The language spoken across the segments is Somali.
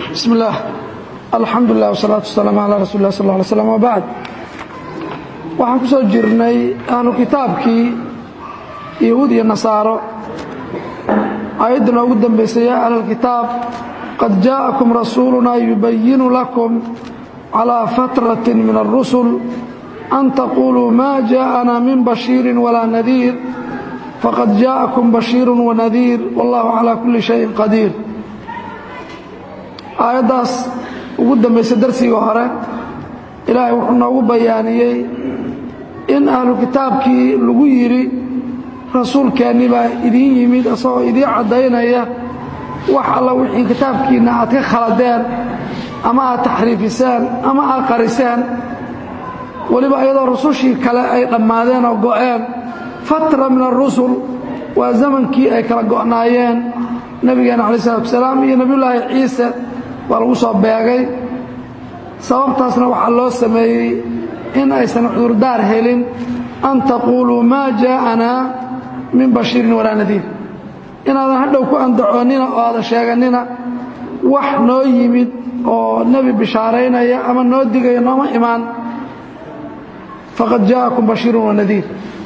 bismi illaah alxamdu lilah wasalaatu wasalaamu calaa rasuuli lah sal lla alay slam wabacd waxaan ku soo jirnay ahlu kitaabkii yahuud iyo nasaaro aayadda noogu dambaysay yaa ahla alkitaab qad jaa'akum rasuulunaa yubayinu lakum calىa fatraة min الrusul an taquluu ma jaءana min bashiiri walaa nadiir faqad jaءakum bashiir wanadiir wallahu calى kuli shayin qadiir aayaddaas ugu dambaysa darsiga hore ilaahay wuxuu noogu bayaaniyey in ahlu kitaabkii lagu yidhi rasuulkeenni baa idiin yimid isagoo idiin caddaynaya wax alla wixii kitaabkiinna aad ka khaladeen ama aad taxriifiseen ama aad qariseen weliba iyadoo rusushii kale ay dhammaadeen oo go'een fatra min arusul waa zamankii ay kala go'naayeen nebigeena calayi salatu wasalaam iyo nebiyullaahi ciise baa lagu soo beegay sababtaasna waxaa loo sameeyey in aysan cudurdaar helin an taquuluu maa jaa'anaa min bashiirin walaa nadiir inaadan hadhow ku andacoonnina oo aadan sheegannina wax noo yimid oo nebi bishaaraynaya ama noo digaya nooma imaan faqad jaa'akum bashiirun wanadiir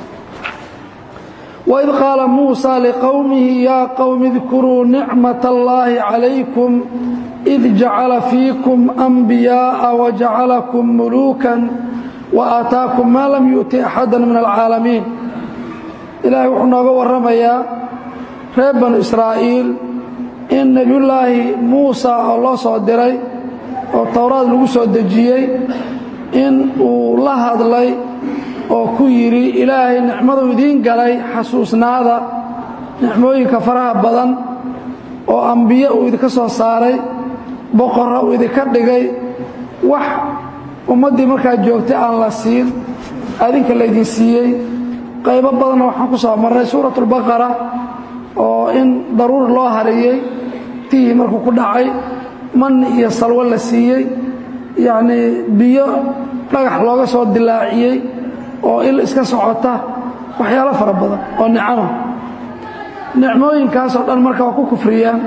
waid qaala muusaa liqowmihi yaa qowmi idkuruu nicmat allaahi calaykum id jacala fiikum anbiyaa'a wajacalakum muluukan wa aataakum maa lam yu'ti axada min alcaalamiin ilaahay wuxuu nooga warramayaa reer banu israa'iil in nebiyullaahi muusa oo loo soo diray oo towraad lagu soo dejiyey in uu la hadlay oo ku yidhi ilaahay nicmaduu idiin galay xasuusnaada nicmooyinka faraha badan oo ambiye uu idinka soo saaray boqorra uu idinka dhigay wax ummaddii markaa joogtay aan la siin adinka laydin siiyey qaybo badanna waxaan ku soo marray suuratulbaqara oo in daruur loo hariyey tihii markuu ku dhacay man iyo salwo la siiyey yacnii biyo dhagax looga soo dilaaciyey oo il iska socota waxyaalo fara badan oo nicama nicmooyinkaasoo dhan marka waa ku kufriyaan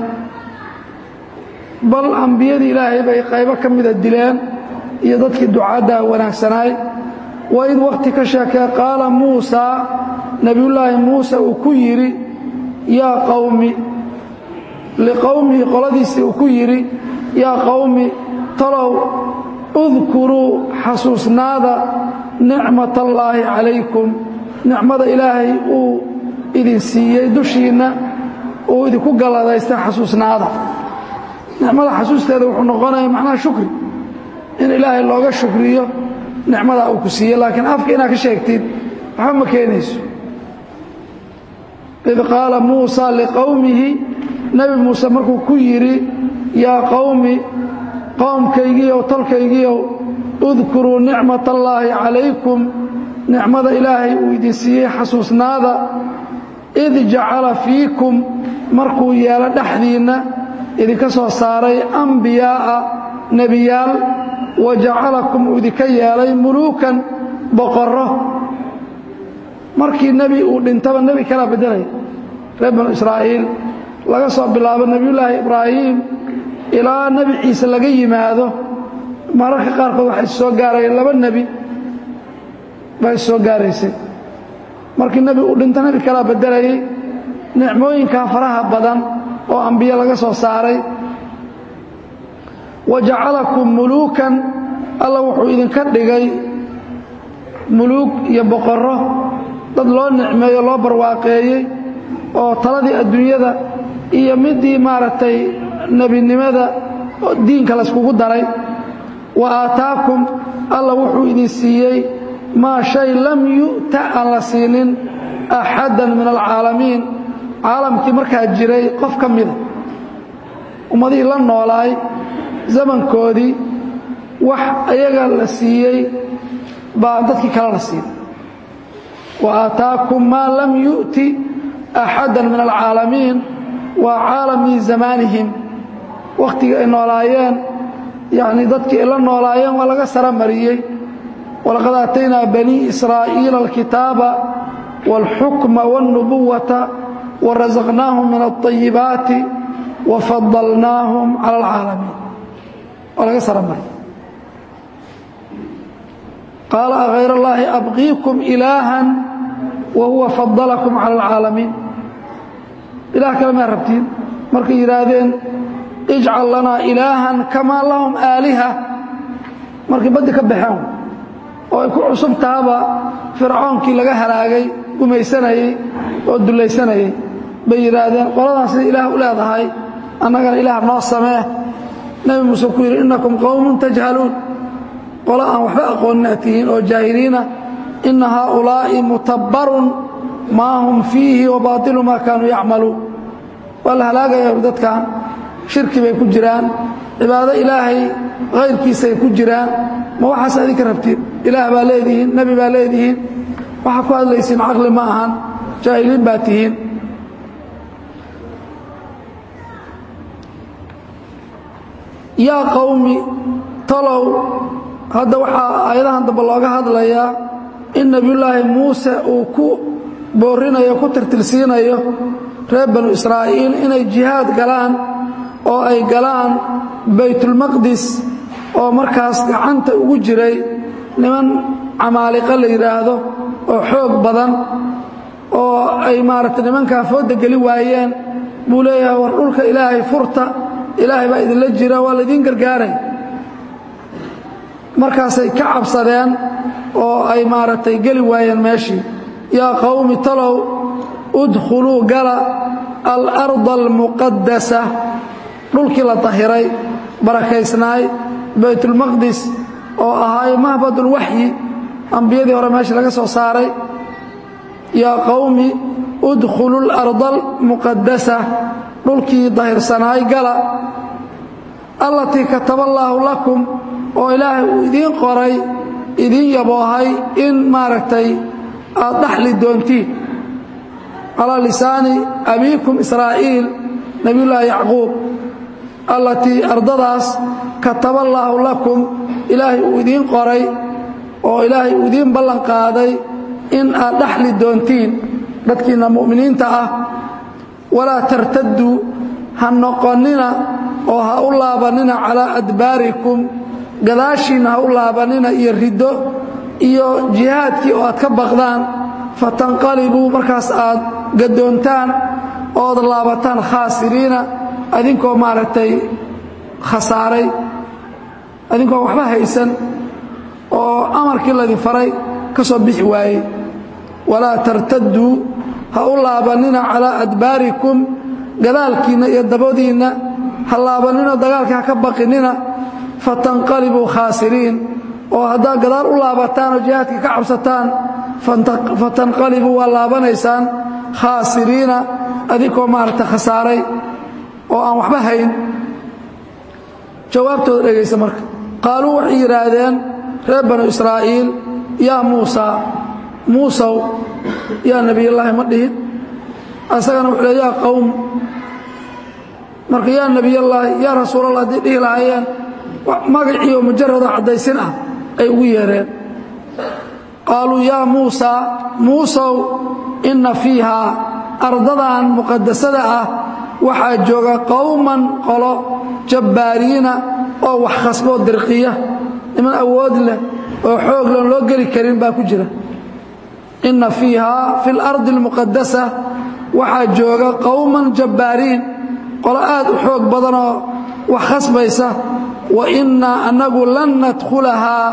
bal ambiyadii ilaahay bay qaybo ka mida dileen iyo dadkii ducaaddaa wanaagsanaay waid wakhti ka sheekee qaala muusaa nebiyullaahi muuse uu ku yidhi yaa qowmi liqowmihi qoladiisii uu ku yidhi yaa qowmi talow udkuruu xasuusnaada nicmat allaahi calaykum nicmada ilaahay uu idin siiyey dushiinna uu idinku galladaystay xasuusnaada nicmada xasuusteeda wuxuu noqonaya macnaha shukri in ilaahay looga shukriyo nicmadaa uu ku siiyey laakiin afka inaad ka sheegtid waxba ma keenayso id qaala muusa liqowmihi nebi muuse markuu ku yidhi yaa qowmi qowmkaygiiow tolkaygiiow udkuruu nicmat allaahi calaykum nicmada ilaahay uu idin siiyey xasuusnaada id jacala fiikum markuu yeelo dhexdiinna idinka soo saaray ambiyaa'a nebiyaal wa jacalakum uu idinka yeelay muluukan boqorro markii nebi uu dhintaba nebi kalaa beddelaya reer banu israa'iil laga soo bilaabo nebiyullaahi ibraahim ilaa nebi ciise laga yimaado mararka qaarkood waxay soo gaarayeen laba nebi bay soo gaaraysay markii nebi uu dhinto nebi kalaa beddelayay nicmooyinkaa faraha badan oo ambiye laga soo saaray wa jacalakum muluukan alla wuxuu idinka dhigay muluug iyo boqorro dad loo nicmeeyo loo barwaaqeeyey oo taladii adduunyada iyo midii maaragtay nebinimada diinka layskugu daray wa aataakum alla wuxuu idin siiyey maa shay lam yu'ta aan la siinin axaddan min alcaalamiin caalamkii markaa jiray qof ka mida ummadihii la noolaay zamankoodii wax ayaga la siiyey baa dadkii kale la siiyey wa aataakum maa lam yu'ti axaddan min alcaalamiin waa caalamii zamaanihim wakhtigii ay noolaayeen yacnii dadkii ay la noolaayeen waa laga sara mariyey walaqad aataynaa banii israa'iila alkitaaba wاlxukma wاlnubuwata warasaqnaahum min alطayibaati wafadalnaahum cala alcaalamiin oo laga saramaray qaala akayr اllaahi abqiikum ilaahan wa huwa fadalakum cala alcaalamiin ilaah kale maa rabtiin markay yidhaahdeen ijcal lanaa ilaahan kamaa lahum aaliha markay baddi ka baxeen oo ay ku cusub tahaba fircoonkii laga halaagay gumaysanayey oo dullaysanayey bay yidhaahdeen qoladan sida ilaah u leedahay annagana ilaah noo samee nebi muuse ku yidhi innakum qowmun tajhaluun qolo aan waxba aqoonin aad tihiin oo jaahiliina inna haaulaa'i mutabbarun maa hum fiihi wa baatilu maa kaanuu yacmaluun waa la halaagaya dadkan shirki bay ku jiraan cibaado ilaahay hayrkiisay ku jiraan ma waxaas adinka rabtiin ilaah baa leedihiin nebi baa leedihiin waxaa ku hadlaysiin caqli ma ahan jaahiliin baa tihiin yaa qowmi talow hadda waxaa aayadahan dambe looga hadlayaa in nebiyullaahi muuse uu ku boorinayo ku tirtirsiinayo reer banu israa'iil inay jihaad galaan oo ay galaan baytulmaqdis oo markaas gacanta ugu jiray niman camaaliqo la yidhaahdo oo xoog badan oo ay maaragtay nimankaa fooda geli waayeen buu leeyahay war dhulka ilaahay furta ilaahay baa idinla jira waa laydiin gargaaray markaasay ka cabsadeen oo ay maaragtay geli waayeen meeshii yaa qowmi talow udkhuluu gala alarda almuqadasa dhulkii la tahiray barakaysnaay baytulmaqdis oo ahaay mahbadulwaxyi ambiyadii hore meesha laga soo saaray yaa qowmi udkhulu larda almuqadasa dhulkii dahirsanaay gala allatii kataba allaahu lakum oo ilaahay uu idiin qoray idiin yaboohay in maaragtay aad dhaxli doontiin calaa lisaani abiikum israa'iil nebiyullaahi yacquub allatii ardadaas kataba allaahu lakum ilaahay uu idiin qoray oo ilaahay uu idiin ballan qaaday in aad dhaxli doontiin dadkiinna mu'miniinta ah walaa tartadduu ha noqonnina oo ha u laabannina calaa adbaarikum gadaashiinna ha u laabannina iyo riddo iyo jihaadkii oo aad ka baqdaan fatanqalibuu markaas aad gadoontaan ood laabataan khaasiriina adinkoo maaragtay khasaaray adinkoo waxba haysan oo amarkii laydin faray ka soo bixi waayey walaa tartadduu ha u laabannina calaa adbaarikum gadaalkiinna iyo dabadiinna ha laabanninoo dagaalkii ha ka baqinina fatanqalibuu khaasiriin oo haddaad gadaal u laabataan oo jihaadkii ka cabsataan fatanqalibuu waa laabanaysaan khaasiriina adinkoo maaragta khasaaray oo aan waxba hayn jawaabtooda dhegaysa marka qaaluu waxay yidhaahdeen reer banu israa'iil yaa muusaa muusow yaa nebiyallaahi ma dhihin asagana wuxuu le yaa qowm marka yaa nebiyallaahi yaa rasuulallah haddii dhihi lahaayeen magaciioo mujarado caddaysin ah ay ugu yeereen qaaluu yaa muusaa muusow inna fiihaa ardadan muqadasada ah waxaa jooga qowman qolo jabbaariina oo wax khasboo dirqiya niman awood leh oo xoog leon loo geli karin baa ku jira inna fiihaa fi اlardi اlmuqadasa waxaa jooga qowman jabbaariin qolo aad u xoog badanoo wax khasbaysa wa innaa annagu lan nadkhulahaa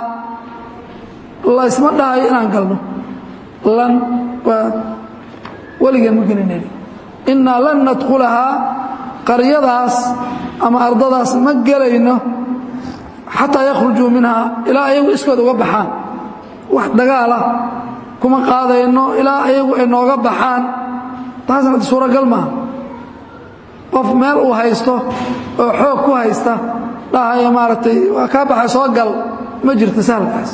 laysma dhahayo inaan galno lan waa weligeen ma gelinayno innaa lan nadkhulahaa qaryadaas ama ardadaas ma gelayno xataa yakhrujuu minhaa ilaa ayagu iskood uga baxaan wax dagaalah kuma qaadayno ilaa ayagu ay nooga baxaan taasna ad suuragal maaha qof meel uu haysto oo xoog ku haysta dhahaya maaragtay waa kaa baxay soo gal ma jirto sahalkaas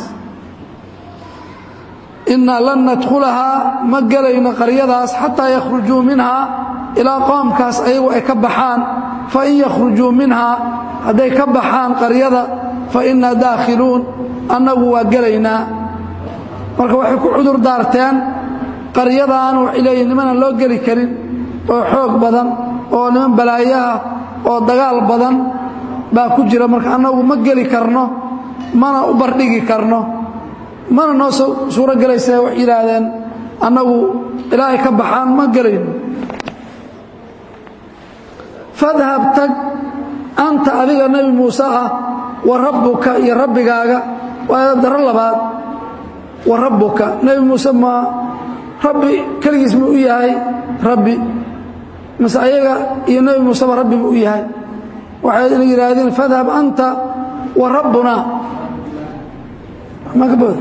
innaa lan nadkhulahaa ma gelayno qaryadaas xataa yakhrujuu minhaa ilaa qoomkaas ayagu ay ka baxaan fain yakhrujuu minhaa hadday ka baxaan qaryada fa innaa daakhiluun annagu waa gelaynaa marka waxay ku cudur daarteen qaryadan waxay leeyihin nimanaan loo geli karin oo xoog badan oo niman balaayaha oo dagaal badan baa ku jira marka annagu ma geli karno mana u bardhigi karno mana noo suuro gelaysa waxay yidhaahdeen annagu ilaahay ka baxaan ma gelayno fadhab tag anta adiga nebi muuse ah wa rabbuka iyo rabbigaaga waa daro labaad wa rabbuka nebi muuse ma rabbi keligiis muu u yahay rabbi mase ayaga iyo nebi muuseba rabbi buu u yahay waxay ina yidhaahdeen fadhab anta wa rabbuna ma ka bood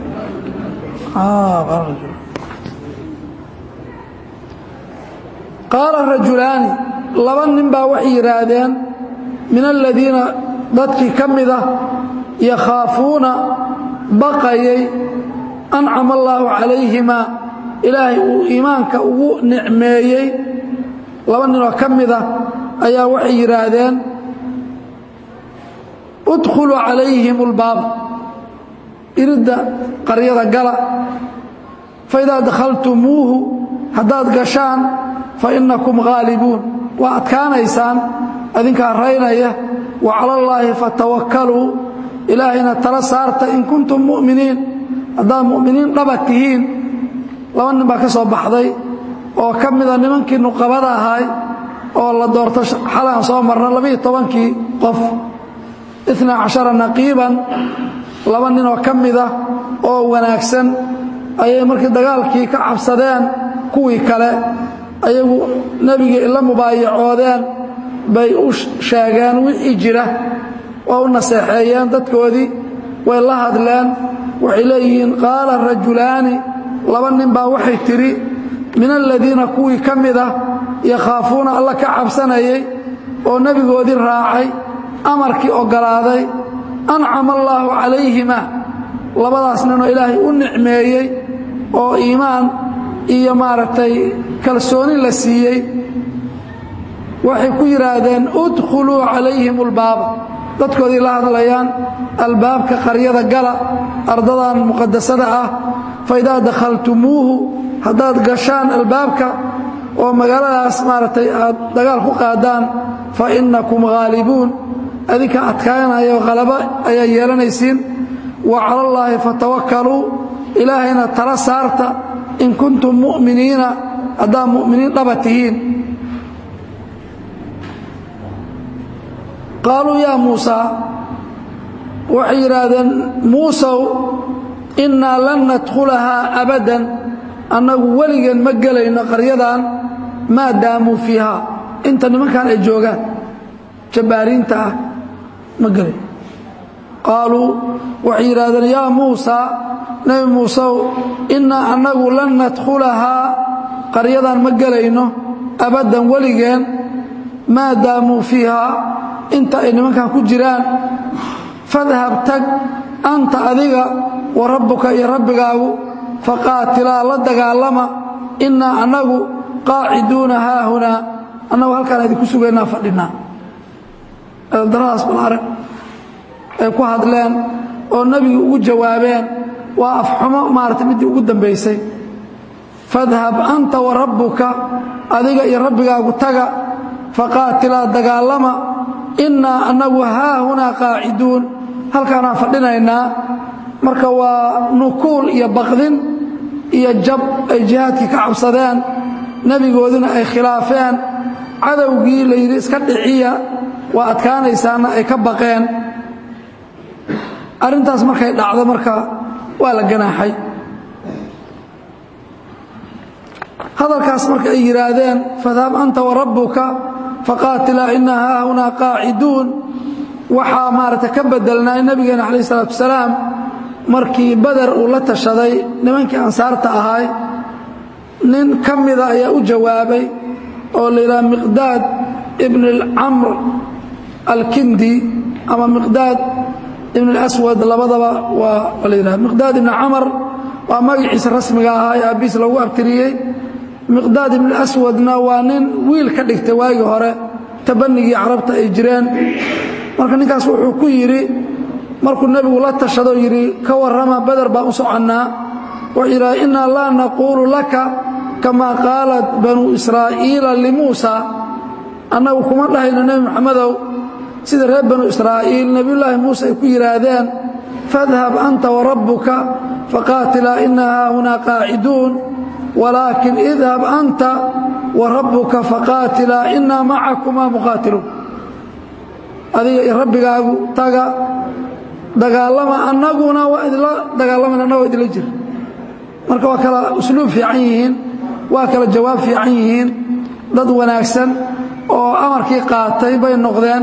qaala rajulaani laba nin baa waxay yidhaahdeen min aladiina dadkii ka mida yakhaafuuna baqayay ancama allaahu calayhima ilaahay uu iimaanka ugu nicmeeyey laba ninoo ka mida ayaa waxay yidhaahdeen udkhuluu calayhim ulbaab iridda qaryada gala faidaa dakhaltumuuhu haddaad gashaan fa innakum ghaalibuun waa adkaanaysaan adinkaa raynaya wa cala allaahi fatawakkaluu ilaahayna tala saarta in kuntum mu'miniin haddaad mu'miniin dhaba tihiin laba nin baa ka soo baxday oo ka mida nimankii nuqabada ahay oo la doorto xalaan soo marna labaiyo tobankii qof inaa cashara naqiiban laba nin oo ka mida oo wanaagsan ayay markii dagaalkii ka cabsadeen kuwii kale ayagu nebigii ila mubaayacoodeen bay u sheegeen wixii jira waa u naseexeeyeen dadkoodii way la hadleen waxay leeyihiin qaala rajulaani laba nin baa waxay tidhi min aladiina kuwii ka mida yakhaafuuna alla ka cabsanayay oo nebigoodii raacay amarkii oggolaaday ancama allaahu calayhima labadaas ninoo ilaahay u nicmeeyey oo iimaan iyo maaragtay kalsooni la siiyey waxay ku yidhaahdeen udkhuluu calayhim ulbaaba dadkoodii la hadlayaan albaabka qaryada gala ardadan muqadasada ah faidaa dakhaltumuuhu haddaad gashaan albaabka oo magaaladaas maaragtay aad dagaal ku qaadaan fa innakum ghaalibuun adinka adkaanayo halabo ayaa yeelanaysiin wa cala allaahi fatawakkaluu ilaahayna tala saarta in kuntum mu'miniina haddaad mu'miniin dhaba tihiin qaaluu yaa muusaa waxay yidhaahdeen muusow innaa lan nadkhulahaa abadan annagu weligeen ma gelayno qaryadan maa daamuu fiihaa inta nimankan ay joogaan jabbaariinta ah ma gelayn qaaluu waxay yidhahdeen yaa muusaa nebi muusew innaa annagu lan nadkhulahaa qaryadan ma gelayno abaddan weligeen maa daamuu fiihaa inta ay nimankan ku jiraan fadhab tag anta adiga wa rabbuka iyo rabbigaagu faqaatilaa la dagaalama innaa annagu qaaciduuna haahunaa annagu halkaan idinku sugaynaa fadhinaa eedaradaas bal arag ay ku hadleen oo nebigu ugu jawaabeen waa afxumo maaragtay middii ugu dambaysay fadhab anta wa rabbuka adiga iyo rabbigaagu taga faqaatilaa dagaalama innaa annagu haahunaa qaaciduun halkaanaan fadhinaynaa marka waa nukuul iyo baqdin iyo jab ay jihaadkii ka cabsadeen nebigoodina ay khilaafeen cadowgii la yidhi iska dhiciya waa adkaanaysaana ay ka baqeen arrintaas markay dhacdo marka waa la ganaaxay hadalkaas marka ay yidhaahdeen fadhab anta wa rabbuka faqaatilaa innaa haahunaa qaaciduun waxaa maaragtay ka bedelnay nebigeena calayh isalaatu wasalaam markii bader uu la tashaday nimankii ansaarta ahay nin ka mida ayaa u jawaabay oo la yidhaha miqdaad ibn camr alkindi ama miqdaad ibn اlaswad labadaba waa la yidhaha miqdaad ibn camar waa magaciisa rasmiga ahaa ee aabbiis lagu abtiriyey miqdaad ibn aswadna waa nin wiil ka dhigtay waagii hore tabanigii carabta ay jireen marka ninkaas wuxuu ku yidhi markuu nebigu la tashado yidhi ka warrama beder baan u soconnaa wuxuu yidhaha innaa laa naquulu laka kamaa qaalat banuu israa'iila limuusa annagu kuma dhahayno nebi moxamedow sida reer banu israa'iil nebiyullaahi muuse ay ku yidhaahdeen fadhab anta warabbuka faqaatilaa ina haahunaa qaaciduun walaakin idhab anta warabbuka faqaatilaa inaa macakumaa muqaatiluun adiga iyo rabbigaagu taga dagaalama annaguna waa idinla dagaalamayna annaga waa idinla jira marka waa kala usluub fiican yihiin waa kala jawaab fiican yihiin dad wanaagsan oo amarkii qaatay bay noqdeen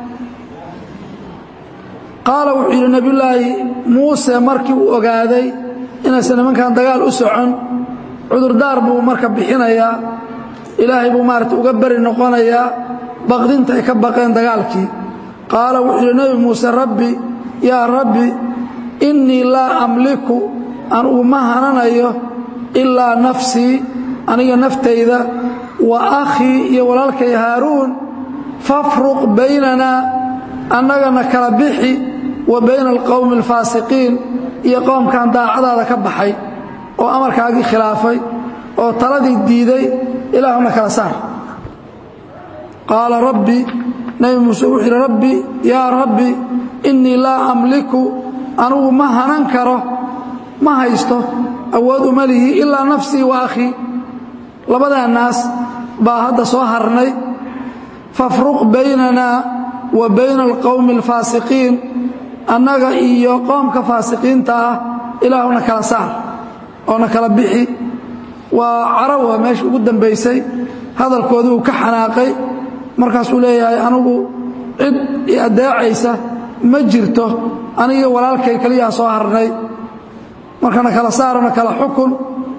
qaala wuxuu yidhi nebiyullaahi muuse markii uu ogaaday inaysan nimankan dagaal u socon cudurdaar buu marka bixinayaa ilaahay buu maarata uga beri noqonayaa baqdinta ay ka baqeen dagaalkii qaala wuxuu yidhi nebi muuse rabbi yaa rabbi innii laa amliku anugu ma hananayo ilaa nafsii aniga naftayda wa akhii iyo walaalkay haaruun fafruq baynanaa annagana kala bixi wa bayna alqowmi alfaasiqiin iyo qoomkan daacadaada ka baxay oo amarkaagii khilaafay oo taladii diiday ilaahuna kala saar qaala rabbi nebi muuse wuxuu yidhi rabbi yaa rabbi innii laa amliku anugu ma hanan karo ma haysto awood uma lihi ilaa nafsii wa akhii labadaa naas baa hadda soo harnay fafruq baynanaa wa bayna alqowmi alfaasiqiin annaga iyo qoomka faasiqiinta ah ilaahuna kala saar oona kala bixi waa carawa meesha ugu dambaysay hadalkoodii uu ka xanaaqay markaasuu leeyahay anigu cid i addeecaysa ma jirto aniga walaalkay keliyaa soo harnay markana kala saarana kala xukun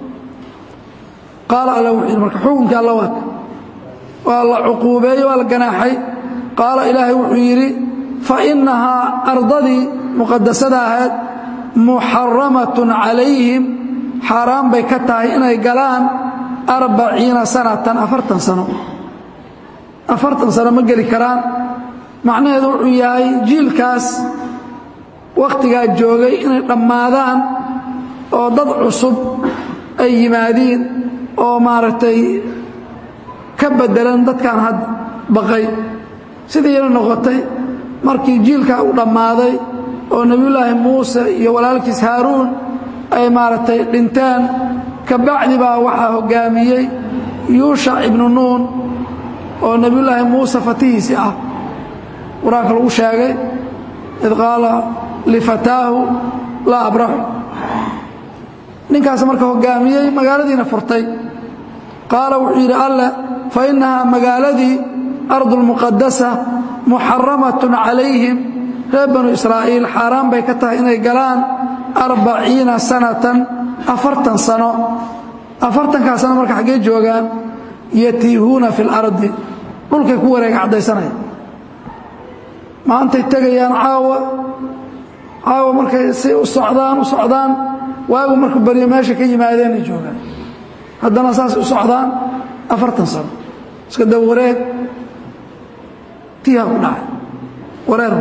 qaala alla wuxuu yidhi marka xukunkii alla waaka waa la cuquubeeyey waa la ganaaxay qaala ilaahay wuxuu yidhi fa innahaa ardadii muqadasada ahayd muxaramatun calayhim xaaraan bay ka tahay inay galaan arbaciina sanatan afartan sano afartan sano ma geli karaan macnaheedu wuxuu yahay jiilkaas wakhtigaa joogay inay dhammaadaan oo dad cusub ay yimaadiin oo maaragtay ka beddelan dadkan had baqay sidiina noqotay markii jiilkaa u dhammaaday oo nebiyullaahi muuse iyo walaalkiis haaruun ay maaragtay dhinteen ka bacdi baa waxaa hoggaamiyey yuushac ibnu nuun oo nebiyullaahi muuse fatihiisii ah qur-aanka lagu sheegay id qaala lifataahu laa abraxu ninkaas marka hoggaamiyey magaaladiina furtay qaala wuxuu yidhi alleh fa innahaa magaaladii ardulmuqadasa muxaramatun calayhim reer banu israa'iil xaaraan bay ka tahay inay galaan arbaciina sanatan afartan sano afartankaa sano marka xaggee joogaan yatiihuuna fi lardi dhulkay ku wareega caddaysanaya maantay tegayaan caawa caawa markay si u socdaan u socdaan waagu markuu baryo meesha ka yimaadeenay joogaan haddana saas u socdaan afartan sano iska daba wareeg tiiha ku dhacay wareer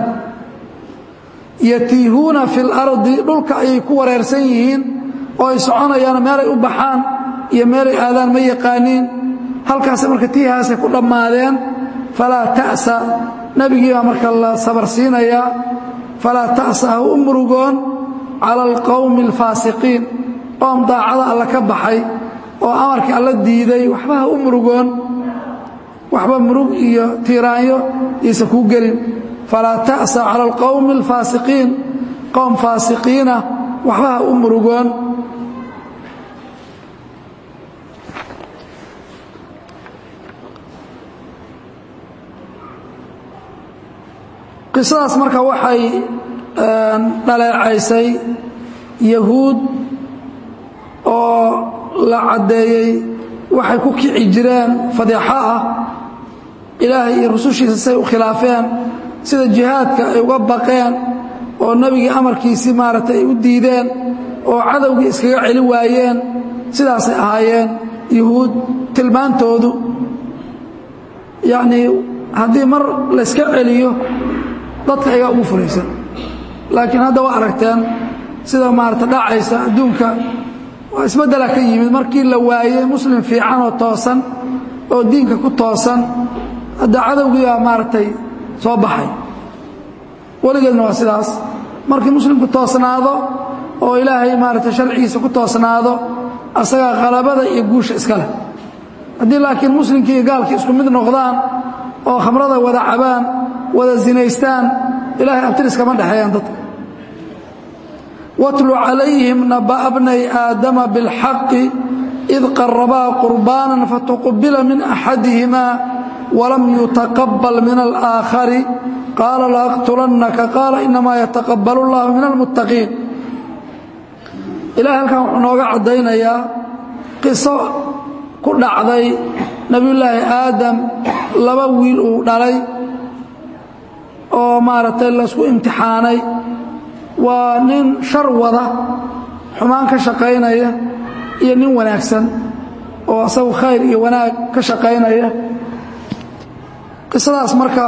yatiihuuna fi lardi dhulka ayay ku wareersan yihiin oo ay soconayaan meelay u baxaan iyo meelay aadaan ma yaqaaniin halkaas marka tiihaasay ku dhammaadeen falaa ta'sa nebigii baa marka la sabar siinayaa falaa ta'sa ha u murugoon cala alqowmi alfaasiqiin qoom daacada alla ka baxay oo amarkii alla diiday waxba ha u murugoon waxba murug iyo tiiraanyo iisa kuu gelin falaa ta'sa cala alqowmi alfaasiqiin qowm faasiqiina waxba ha u murugoon qisadaas marka waxay dhaleecaysay yahuud oo la caddeeyey waxay ku kici jireen fadeexo ah ilaahay iyo rusushiisa say u khilaafeen sida jihaadka ay uga baqeen oo nebigii amarkiisii maaragtay ay u diideen oo cadowgii iskaga celi waayeen sidaasay ahaayeen yuhuud tilmaantoodu yacnii haddii mar layska celiyo dadka ayaa ugu fulaysan laakiin hadda waa aragteen sida maarata dhacaysa adduunka waa isbeddela ka yimid markii la waayey muslim fiican oo toosan oo diinka ku toosan hadda cadowgii baa maaragtay soo baxay weligeedna waa sidaas markii muslimku toosnaado oo ilaahay maaragtay sharcigiisa ku toosnaado asagaa qalabada iyo guusha iska leh haddii laakiin muslimkii iyo gaalkii isku mid noqdaan oo khamrada wada cabaan wada zinaystaan ilahay abtiris kama dhexeeyaan dadka watlu calayhim naba'a bnay aadama biاlxaqi id qarabaa qurbaanan fatuqubila min axadihimaa walam yutaqabal min alaakhari qaala laaqtulannaka qaala inamaa yataqabalu اllahu min almuttaqiin ilahay halkan wuxuu nooga caddaynayaa qiso ku dhacday nebiyullaahi aadam laba wiil uu dhalay oo maaragtay laysku imtixaanay waa nin shar wada xumaan ka shaqaynaya iyo nin wanaagsan oo asagu khayr iyo wanaag ka shaqaynaya qisadaas marka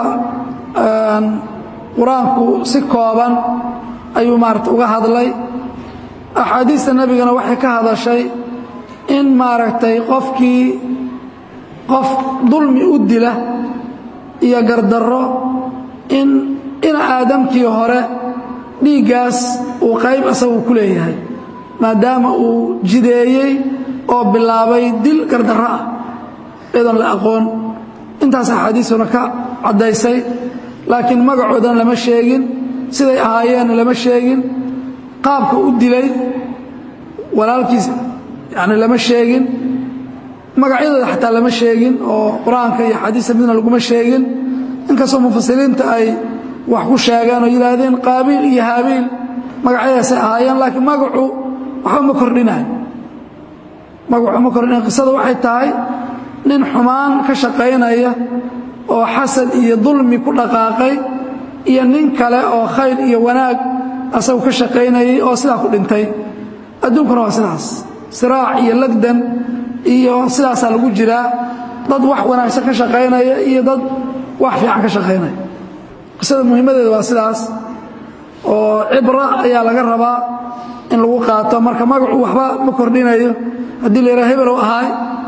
qur-aanku si kooban ayuu maaragtay uga hadlay axaadiista nebigana waxay ka hadashay in maaragtay qofkii qof dulmi u dila iyo gardarro in ina aadamkii hore dhiiggaas uu qayb asagu ku leeyahay maadaama uu jideeyey oo bilaabay dil gardarro ah iyadoon la aqoon intaas axaadiistuna ka caddaysay laakiin magacoodana lama sheegin siday ahaayeenna lama sheegin qaabka u dilay walaalkiis yani lama sheegin magacyadooda xataa lama sheegin oo qur-aanka iyo xadiista midna laguma sheegin inkastoo mufasiriinta ay wax ku sheegeen oo yidhaahdeen qaabiil iyo haabiil magacyadaasay ahaayeen laakiin magacu waxba ma kordhinayo magacu ma kordhinayo qisada waxay tahay nin xumaan ka shaqaynaya oo xasad iyo dulmi ku dhaqaaqay iyo nin kale oo khayr iyo wanaag asagu ka shaqaynayay oo sidaa ku dhintay adduunkuna waa sidaas siraac iyo lagdan iyo sidaasaa lagu jiraa dad wax wanaagsan ka shaqaynaya iyo dad wax fiican ka shaqaynaya qisada muhiimadeeda waa sidaas oo cibra ayaa laga rabaa in lagu qaato marka magacu waxba ma kordhinayo haddii la yidhaha hebelow ahaay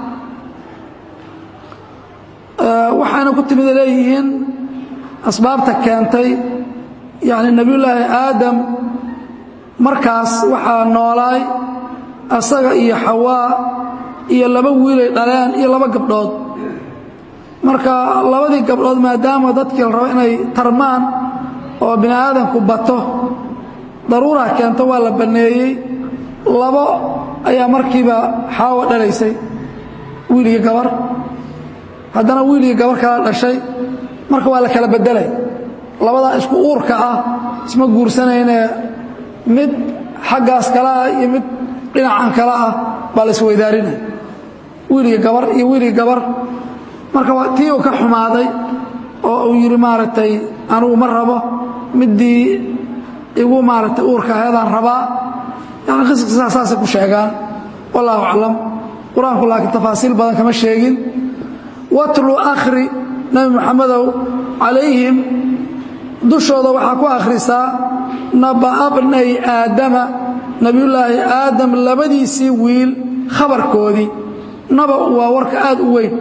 waxaana ku timid leeyihiin asbaabta keentay yani nebiyullaahi aadam markaas waxaa noolaay asaga iyo xawaa iyo laba wiilay dhaleen iyo laba gabdhood marka labadii gabdhood maadaama dadkii la rabo inay tarmaan oo bini aadamku bato daruuraa keento waa la banneeyey labo ayaa markiiba xaawa dhalaysay wiil iyo gabar haddana wiil iyo gabar kala dhashay marka waa la kala beddelay labadaa isku uurka ah isma guursanaynee mid xaggaas kale ah iyo mid dhinacan kale ah baa la isweydaarinaya wiil iyo gabar iyo wiil iyo gabar marka tii uu ka xumaaday oo uu yidhi maaragtay anugu ma rabo middii igu maaragtay uurka aheedaan rabaa yani qisqisaa saasay ku sheegaan wallahu aclam qur-aanku laakiin tafaasiil badan kama sheegin watlu akhri nebi moxamedow calayhim dushooda waxaa ku akhrisaa naba'a bnay aadama nebiyullaahi aadam labadiisii wiil khabarkoodii naba waa warka aad u weyn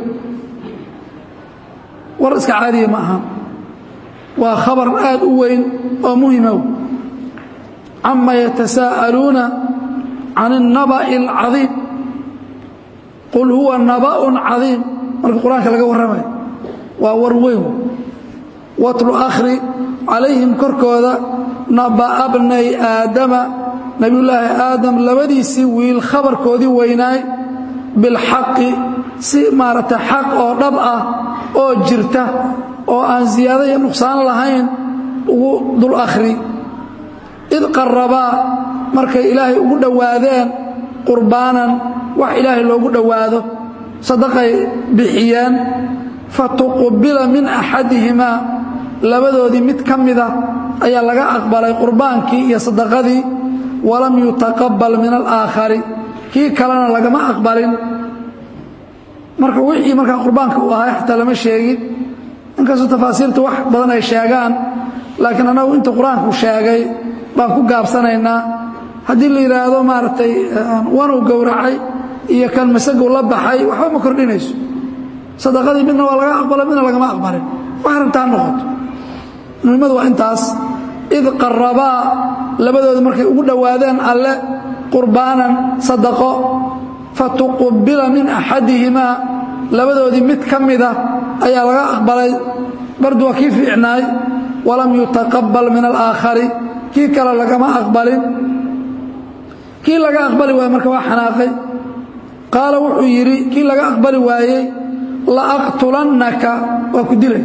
war iska caadiya ma aha waa khabar aad u weyn oo muhimow cama yatasaa'aluuna can الnaba'i اlcadiim qul huwa naba'un cadiim marka qur-aanka laga warramayo waa war weyn watlu akhri calayhim korkooda naba'a bnay aadama nebiyullaahi aadam labadiisii wiil khabarkoodii weynaay bilxaqi si maaragtay xaq oo dhab ah oo jirta oo aan ziyaado iyo nuqsaan lahayn ugu dul akhri id qarabaa markay ilaahay ugu dhowaadeen qurbaanan wax ilaahay loogu dhowaado sadaqay bixiyeen fatuqubila min axadihimaa labadoodii mid ka mida ayaa laga aqbalay qurbaankii iyo sadaqadii walam yutaqabal min alaakhari kii kalena lagama aqbalin marka wixii markaa qurbaanka uu ahay xataa lama sheegin inkastoo tafaasiirta wax badan ay sheegaan laakiin annagu inta qur-aanku sheegay baan ku gaabsanaynaa haddii la yidhaahdo maaragtay wanuu gowracay iyo kan masagow la baxay waxba ma kordhinayso sadaqadii midna waa laga aqbala midna lagama aqbalin wax rabtaa noqoto muhimmadu waa intaas id qarabaa labadooda markay ugu dhowaadeen alle qurbaanan sadaqo fatuqubila min axadihimaa labadoodii mid ka mida ayaa laga aqbalay bardu waa kii fiicnaay walam yutaqabal min alaakhari kii kale lagama aqbalin kii laga aqbali waaye marka waa xanaaqay qaala wuxuu yidhi kii laga aqbali waayey laaqtulannaka waa ku dilay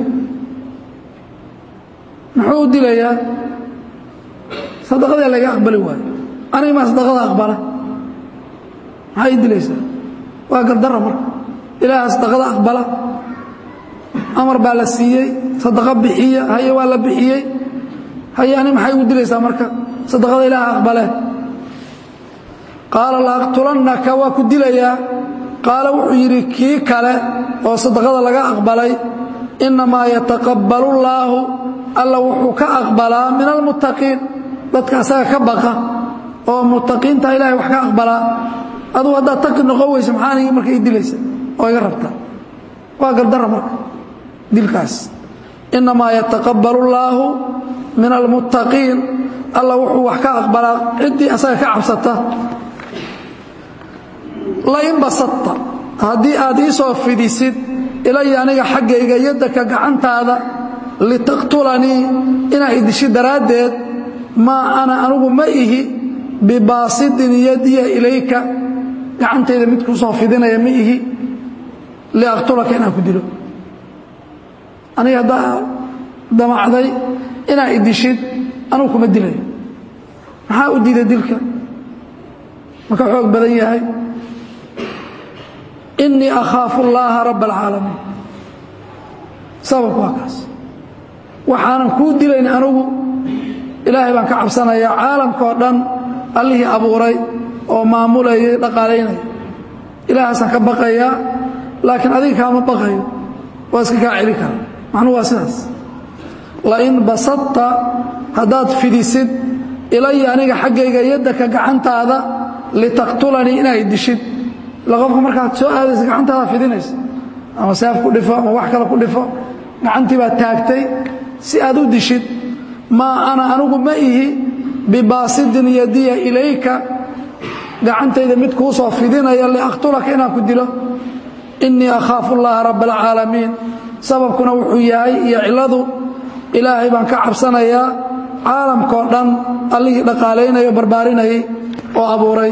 muxuu u dilayaa sadaqadii laga aqbali waayo aniga maa sadaqada aqbala maxaa ii dilaysaa waa gardarra marka ilaaha sadaqada aqbala amar baa la siiyey sadaqo bixiya haye waa la bixiyey haye ani maxay igu dilaysaa marka sadaqada ilaaha aqbalee qaala laaqtulannaka waa ku dilayaa qaala wuxuu yidhi kii kale oo sadaqada laga aqbalay innamaa yataqabbalu llaahu alla wuxuu ka aqbalaa min almuttaqiin dadka asaga ka baqa oo muttaqiinta ilahay wax ka aqbalaa adugu haddaad taqi noqon weysa maxaa anigi marka ii dilaysa oo iga rabta waa gardarra marka dilkaas innamaa yataqabbalu llaahu min almuttaqiin alla wuxuu wax ka aqbalaa ciddii asaga ka cabsata lain basadta haddii aad ii soo fidisid ilaya aniga xaggayga yaddaka gacantaada litaqtulanii inaa idishi daraaddeed maa ana anugu ma ihi bibaasidin yadiya ilayka gacantayda mid kuu soo fidinaya ma ihi liaqtulaka inaan ku dilo aniga haddaa damacday inaa idishid anugu kuma dilayo maxaa u diiday dilka maka xoog badan yahay inii akhaafu اllaha rabb اlcaalamiin sababku waa kaas waxaanan kuu dilayn anugu ilaahay baan ka cabsanayaa caalamkao dhan allihii abuuray oo maamulayay dhaqaalaynaya ilaahaasaan ka baqayaa laakiin adiga kaama baqayo waa iska kaa celi kara macnuhu waa sidaas lain basadta haddaad fidisid ilaya aniga xaggayga yaddaka gacantaada litaqtulanii inaad dishid ila qofka markaad soo aadaysa gacantaada fidinaysa ama seef ku dhifo ama wax kale ku dhifo gacantii baad taagtay si aad u dishid maa ana anugu ma ihi bibaasidin yadiya ilayka gacantayda mid kuu soo fidinaya liaqtulaka inaan ku dilo inii akhaafu llaha rabb alcaalamiin sababkuna wuxuu yahay iyo cilladu ilaahay baan ka cabsanayaa caalamkao dhan allihii dhaqaalaynaya o barbaarinayay oo abuuray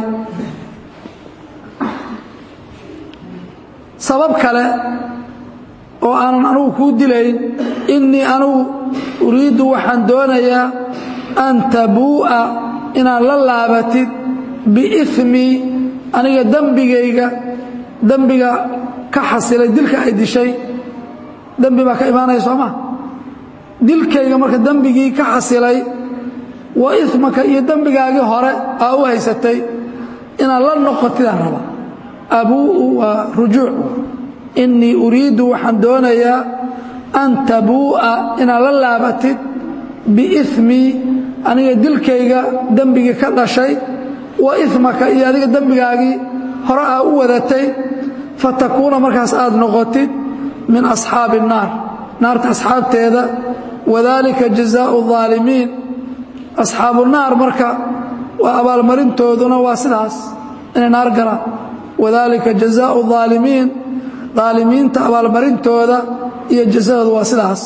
sabab kale oo aanan anugu kuu dilayn innii anugu uriiddu waxaan doonayaa an tabuu'a inaad la laabatid biimii aniga dembigayga dembiga ka xasilay dilka ay dishay dembi baa ka imaanaya soo maa dilkayga marka dembigii ka xasilay wa imaka iyo dembigaagii hore aa u haysatay inaad la noqotidaan raba abuu'u waa rujuuc innii uriiddu waxaan doonayaa an tabuu'a inaad la laabatid biimii aniga dilkayga dembigii ka dhashay wa imaka iyo adiga dembigaagii hore aa u wadatay fatakuuna markaas aad noqotid min asxaabi الnaar naarta asxaabteeda wadalika jazaau الظaalimiin asxaabu naar marka waa abaalmarintooduna waa sidaas inay naar galaan wadalika jazaau الظaalimiin aalimiinta abaalmarintooda iyo jazadooda waa sidaas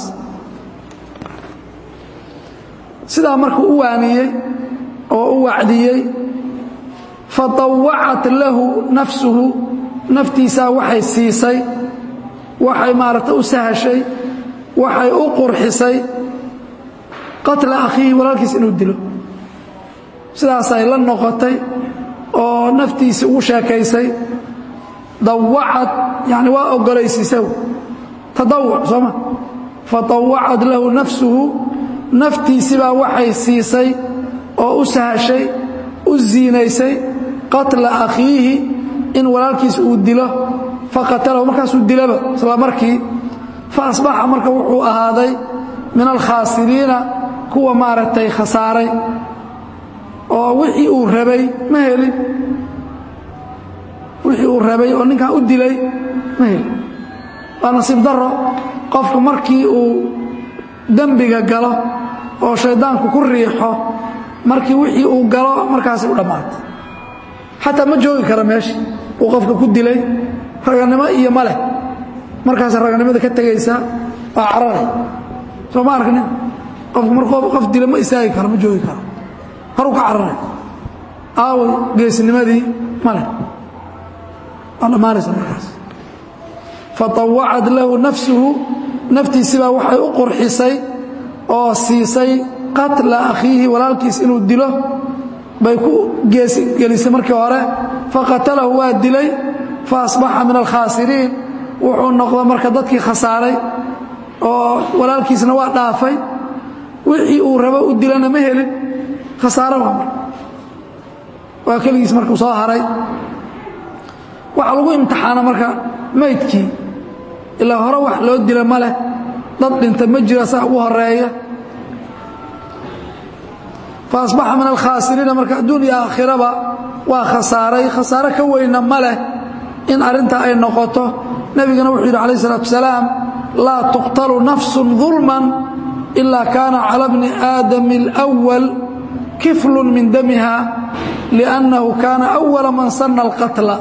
sidaa markuu u waaniyey oo u wacdiyey faطawacat lahu nafsuhu naftiisaa waxay siisay waxay maaragta u sahashay waxay u qurxisay qatla akhiihi walaalkiis inuu dilo sidaasay la noqotay oo naftiisii ugu sheekaysay dawacad yani waa ogolaysiisaw tadawuc sooma faطawacad lahu nafsuhu naftiisibaa waxay siisay oo u sahashay u ziinaysay qatla akhiihi in walaalkiis uu dilo faqatalahu markaasuu dilaba isla markii fa asbaxa marka wuxuu ahaaday min alkhaasiriina kuwa maaragtay khasaaray oo wixii uu rabay ma helin wixii uu rabay oo ninkan u dilay ma helin waa nasiib daro qofku markii uu dembiga galo oo shayddaanku ku riixo markii wixii uu galo markaasay u dhammaatay xataa ma joogi kara meesha uu qofka ku dilay raganimo iyo ma leh markaasa raganimada ka tegaysaa waa cararay soo ma arknin qofku mar qof dila ma istaagi karo ma joogi karo horuu ka cararay aaway geesnimadii ma leh waa dhammaanaysa markaas faطawacad lahu nafsuhu naftiisibaa waxay u qurxisay oo siisay qatla akhiihi walaalkiis inuu dilo bay ku gelisay markii hore faqatalahu waa dilay faasbaxa min alkhaasiriin wuxuu noqda marka dadkii khasaaray oo walaalkiisna waa dhaafay wixii uu rabo u dilana ma helin khasaaro waa marka waa keligiis markuu soo haray waxaa lagu imtixaana marka maydkii ilaa hore wax loo dila ma leh dad dhinta ma jira saa ugu horeeya faasbaxa min alkhaasiriina marka adduun iyo aakhiraba waa khasaaray khasaaro ka weyna ma leh in arrintaa ay noqoto nebigana wuxuu yidhi calayh isalaatu wasalaam laa tuqtalu nafsun dulman ilaa kaana cala bni aadami alwal kiflun min damiha liannahu kaana awala man sanna alqatla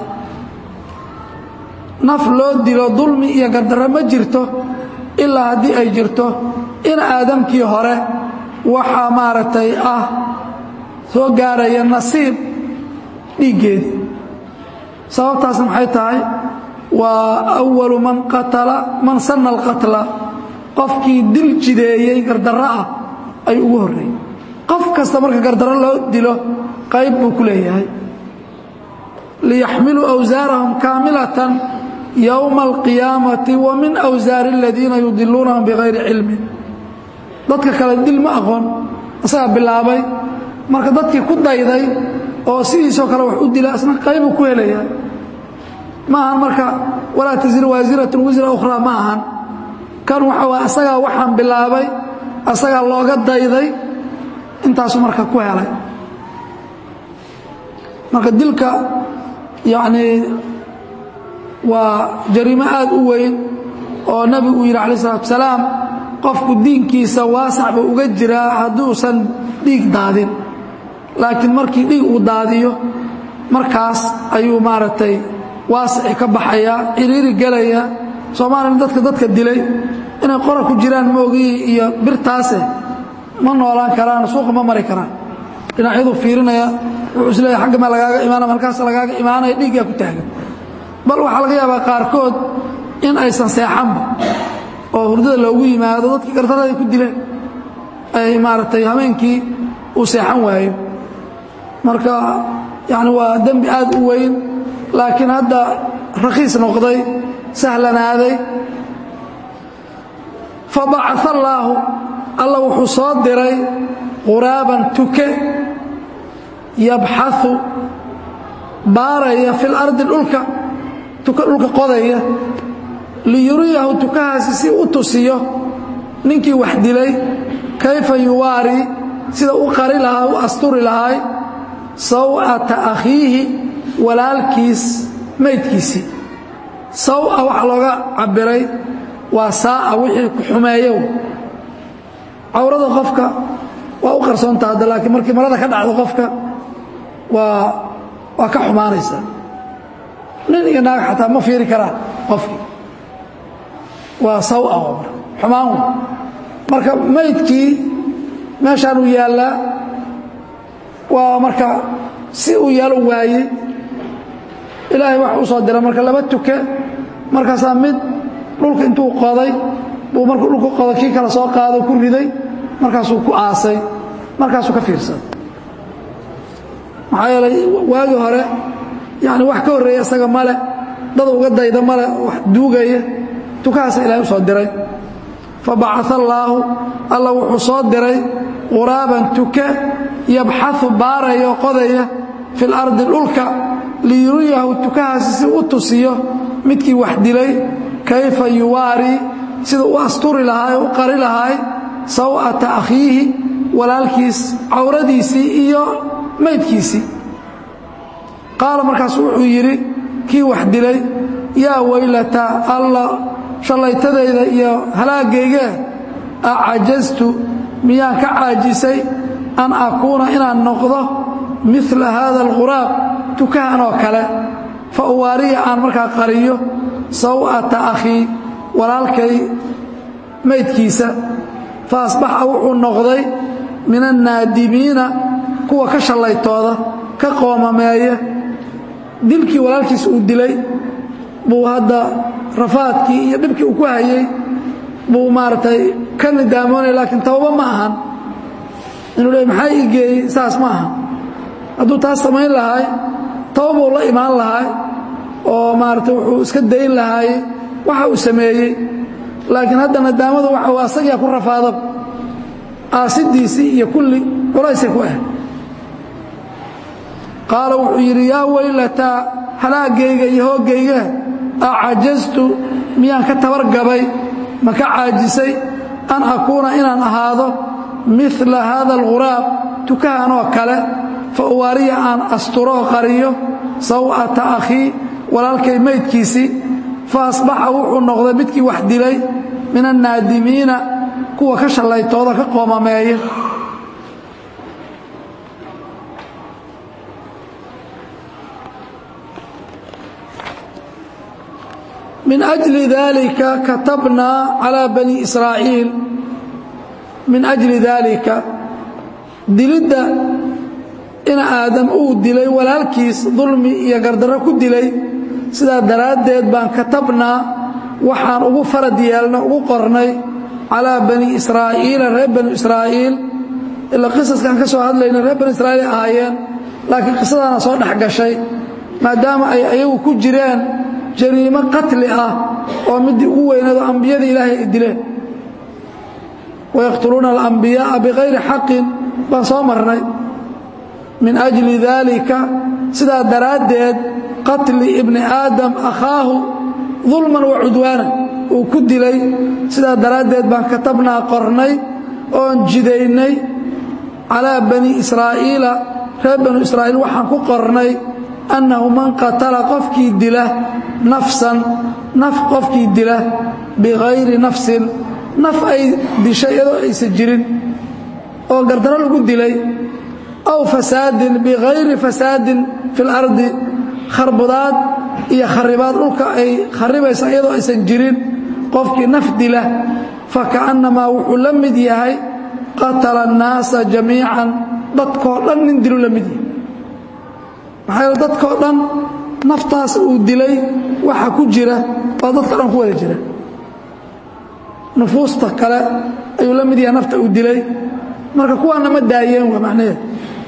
naf loo dilo dulmi iyo gardarro ma jirto ilaa haddii ay jirto in aadamkii hore waxaa maaragtay ah soo gaaraya nasiib dhiiggeedii sababtaasna maxay tahay waa awalu man qatala man sanna alqatla qofkii dil jideeyey gardarro ah ayuu ugu horreeyey qof kasta marka gardarro loo dilo qayb buu ku leeyahay liyaxmiluu awsaarahum kaamilatan yowma alqiyaamati wa min awsaari aladiina yudiluunahum bikayri cilmin dadka kale dil ma aqoon isagaa bilaabay marka dadkii ku dayday oo sidiisoo kale wax u dila isna qaybuu ku helaya ma ahan marka walaa tasir waasiratun wisra ukhraa ma ahan kan waxa waa asagaa waxaan bilaabay asagaa looga dayday intaasuu marka ku helay marka dilka yacnii waa jariimo aad u weyn oo nebigu uu yidhi calaih isalaatu wasalaam qofku diinkiisa waasac buu uga jiraa hadduusan dhiig daadin laakiin markii dhiig uu daadiyo markaas ayuu maaragtay waasici ka baxayaa ciriiri gelaya soomaalina dadka dadka dilay inay qora ku jiraan moogii iyo birtaase ma noolaan karaan suuqa ma mari karaan dhinacyadu fiirinaya wuxuu isleeyahay xagga ma lagaaga imaanama halkaas lagaaga imaanaya dhiiggaa ku taagan bal waxaa laga yaabaa qaarkood in aysan seexanba oo hurdada loogu yimaado dadkii gardarada ku dileen ay maaragtay habeenkii uu seexan waayo marka yani waa dembi aad u weyn laakiin hadda rakhiis noqday sahlanaaday fabacaa allaahu alla wuxuu soo diray quraaban tuke yabxau baaraya fi lardi dhulka tuke dhulka qodaya liyuriyahu tukahaasi si u tusiyo ninkii wax dilay kayfa yuwaari sida u qari lahaa u asturi lahay saw'ata akhiihi walaalkiis maydkiisii sawa waxaa looga cabiray waa saa'a wixii ku xumeeyo cawrada qofka waa u qarsoonta hadda laakiin markii marada ka dhacdo qofka waa waa ka xumaanaysaa nin iyo naag xataa ma fiiri karaan qofkii waa sawa mar xumaan wey marka maydkii meeshaan uu yaallaa waa marka si uu yaalo waayey ilaahay wax u soo dira marka laba tuke markaasaa mid dhulka intuu qoday buu markuu dhulka qoday kii kale soo qaado ku riday markaasuu ku aasay markaasuu ka fiirsaday maxaa yeelay waagii hore yani wax ka horreeya isaga male dad uga dayda male wax duugaya tukahaasa ilahay u soo diray fabacaa allaahu alla wuxuu soo diray quraaban tuke yabxau baaraya oo qodaya fi lardi dhulka liyuriyahu tukahaasi si u tusiyo midkii wax dilay kayfa yuwaari sida u asturi lahaay u qari lahaay saw'ata akhiihi walaalkiis cawradiisii iyo maydkiisii qaala markaasu wuxuu yidhi kii wax dilay yaa waylata alla shallaytadayda iyo halaagayga acajaztu miyaan ka caajisay an akuuna inaan noqdo mila haada alquraab tukahan oo kale fa uwaariya aan markaa qariyo saw'ata akhii walaalkay maydkiisa fa asbaxa wuxuu noqday min annaadimiina kuwa ka shallaytooda ka qoomameeya dilkii walaalkiis uu dilay buu hadda rafaadkii iyo dhibkii uu ku hayey buu maaragtay ka nidaamoonaya laakiin tawba ma ahan inuu le maxaa ii geeyey saas ma aha hadduu taas samayn lahaay tawbuu la imaan lahaay oo maaragtay wuxuu iska dayn lahaay waxa uu sameeyey laakiin hadda nadaamadu waxa uu asagaa ku rafaado aasidiisii iyo kulli culaysay ku ah qaala wuxuu yidhi yaa weylataa halaagayga iyo hooggayga acajaztu miyaan ka tabargabay ma ka caajisay an akuuna inaan ahaado mila haada alghuraab tukahan oo kale fa uwaariya aan asturoo qariyo saw'ata akhii walaalkay maydkiisii fa asbaxa wuxuu noqday midkii wax dilay min annaadimiina kuwa ka shallaytooda ka qoomameeya min أجli dalika katabnaa calىa bani israa'iil min أjli dalika dilidda in aadam uu dilay walaalkiis dulmi iyo gardarro ku dilay sidaa daraaddeed baan katabnaa waxaan ugu farad yeelna ugu qornay calىa bani israa'iila reer bani israa'iil ilaa qisaskaan ka soo hadlayna reer bani israa'iil ay ahaayeen laakiin qisadaana soo dhex gashay maadaama ay ayagu ku jireen jariimo qatli ah oo midii ugu weyneedo ambiyada ilaahay ay dileen wayaqtuluuna alambiyaaa bikayri xaqin baan soo marnay min ajli daalika sidaa daraaddeed qatli ibni aadam akhaahu dulman wa cudwaanan uu ku dilay sidaa daraaddeed baan katabnaa qornay oon jidaynay calaa bani israa'iila reer banu israa'iil waxaan ku qornay annahu man qatala qofkii dila nafsan naf qofkii dila bikayri nafsin naf ay dishay iyadoo aysan jirin oo gardarro lagu dilay aw fasaadin bikayri fasaadin fi اlardi kharbudaad iyo kharibaad dhulka ay kharibaysa iyadoo aysan jirin qofkii naf dila fakaأnnamaa wuxuu la mid yahay qatala الnaasa jamiican dadkoo dhan nin dilu la mid yahay maxaa yeele dadkoo dhan naftaas uu dilay waxa ku jira waa dadka dhan ku wada jira nufuusta kale ayuu la mid yahay nafta uu dilay marka kuwaana ma daayeen waa macnaheed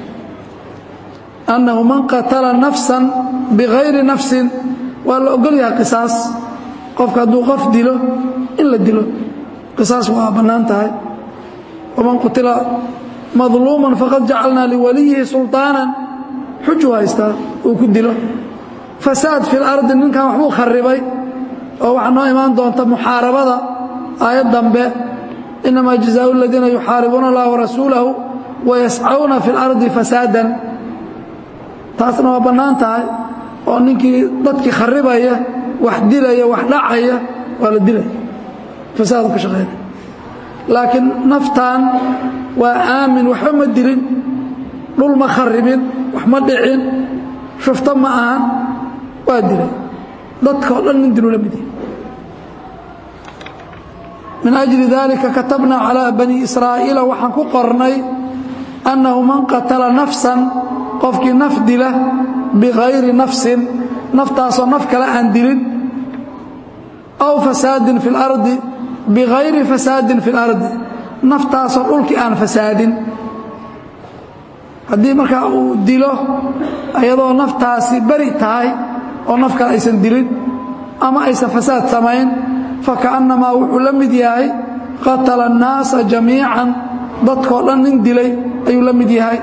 annahu man qatala nafsan bikayri nafsin waa la ogol yahay qisaas qofka hadduu qof dilo in la dilo qisaas waa bannaan tahay waman qutila madluuman faqad jacalnaa liwaliyihi sulطaanan xujuu haystaa uu ku dilo fasaad fi lardi ninkan waxbuu kharibay oo waxaa noo imaan doonta muxaarabada aayad dambe inamaa jazaau aladiina yuxaaribuuna allaha warasuulahu wayascawna fi اlardi fasaadan taasna waa bannaan tahay oo ninkii dadkii kharibaya wax dilaya wax dhacaya waa la dilaya fasaadu ka shaqeynaya laakiin naftan waa aamin waxba ma dilin dhul ma kharibin wax ma dhicin shufto ma ahan waa dilay dadka o dhan nin dilu la mid yahay min أجli dalika katabna calىa bani israa'iila waxaan ku qornay annahu man qatala nafsan qofkii naf dila bikayri nafsin naftaasoo naf kale aan dilin aw fasaadin fi اlardi bikayri fasaadin fi اlardi naftaasoo dhulkii aan fasaadin haddii markaa uu dilo iyadoo naftaasi beri tahay oo naf kale aysan dilin ama aysan fasaad samayn fakaأnnamaa wuxuu la mid yahay qatala الnaasa jamiican dadkoo dhan nin dilay ayuu la mid yahay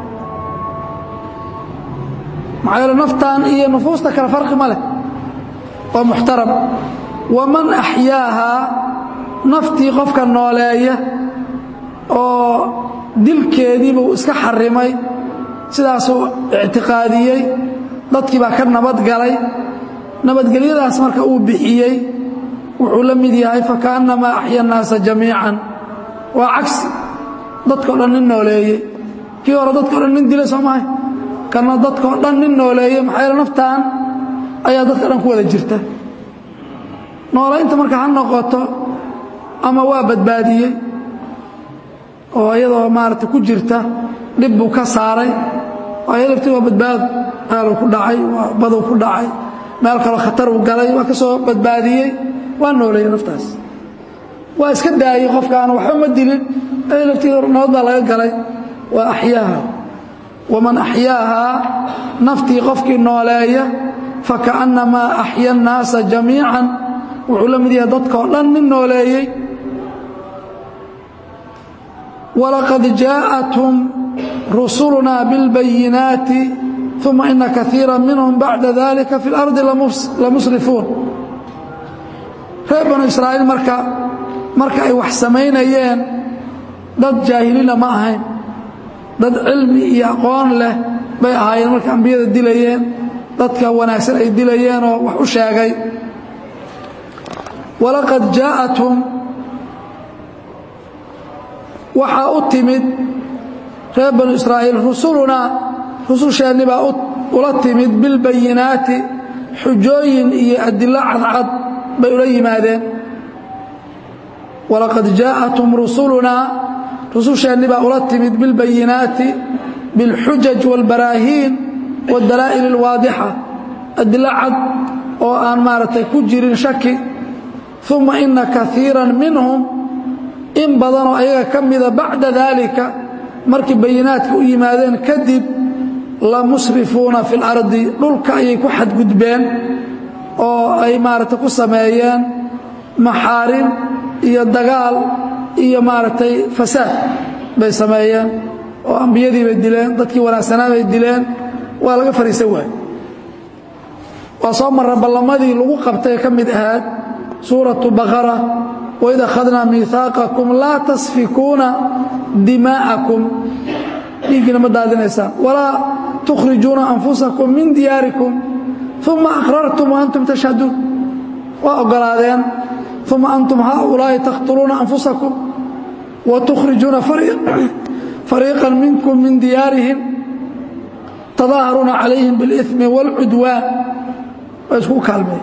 maxaa yeele naftan iyo nufuusta kale farqi ma leh waa muxtaram waman axyaahaa naftii qofka nooleeya oo dilkeediibuu iska xarimay sidaasuu ictiqaadiyey dadkii baa ka nabadgalay nabadgelyadaas marka uu bixiyey wuxuu la mid yahay fakaأnnamaa axya الnaasa jamiican waa cagsi dadkao dhan nin nooleeyey kii hore dadkao dhan nin dilay soo mahay kana dadkao dhan nin nooleeyey maxaa yaele naftaan ayaa dadka dhan ku wada jirta noolaynta marka ha noqoto ama waa badbaadiyey oo iyadoo maaragtay ku jirta dhib buu ka saaray aya laftii waa badbaado meeluu ku dhacay waa baduu ku dhacay meel kaloo khatar uu galay waa ka soo badbaadiyey waa nooleeyey naftaas waa iska daayey qofkaan waxba ma dilin aya laftii nabad baa laga galay waa axyaaha waman axyaahaa naftii qofkii nooleeya fakaأnnamaa axya الnaasa jamiica wuxuu la mid yahay dadkao dhan nin nooleeyey walaqad jaaءathum rusulunaa biاlbayinaati uma ina kaiira minhum bacda dalika fi اlardi lamusrifuun reer banu israa'iil marka marka ay wax samaynayeen dad jaahiliina ma ahayn dad cilmi iyo aqoon leh bay ahaayeen marka ambiyada dilayeen dadka wanaagsan ay dilayeen oo wax u sheegay walaqad jaaءathum waxaa u timid reer banu israa'iil rusulunaa rususheenni baa ula timid bilbayinaati xujooyin iyo adilo cadcad bay ula yimaadeen walaqad jaaءathum rusulunaa rususheenni baa ula timid bilbayinaati biاlxujaj wاlbaraahiin wاdalaa'il اlwaadixa adilo cad oo aan maaragtay ku jirin shaki uma ina kaiira minhum in badanoo ayaga ka mida bacda daalika markii bayinaadka u yimaadeen kadib la musrifuuna fi اlardi dhulka ayay ku xadgudbeen oo ay maaragtay ku sameeyeen maxaarin iyo dagaal iyo maaragtay fasaad bay sameeyeen oo ambiyadii bay dileen dadkii wanaagsanaa bay dileen waa laga fariisan waay waa soo marra ballamadii lagu qabtay ka mid ahaad suuraةu baqara waid akhadnaa miihaaqakum laa tasfikuuna dimaa'akum dhiiggiina ma daadinaysaan walaa tukhrijuuna anfusakum min diyaarikum uma aqrartum waantum tashhaduun waa ogolaadeen uma antum haaulaa'i taqtuluuna anfusakum wa tukhrijuuna fariiqa minkum min diyaarihim tadaaharuuna calayhim biاlإثmi wاlcudwaan waa isku kaalmeen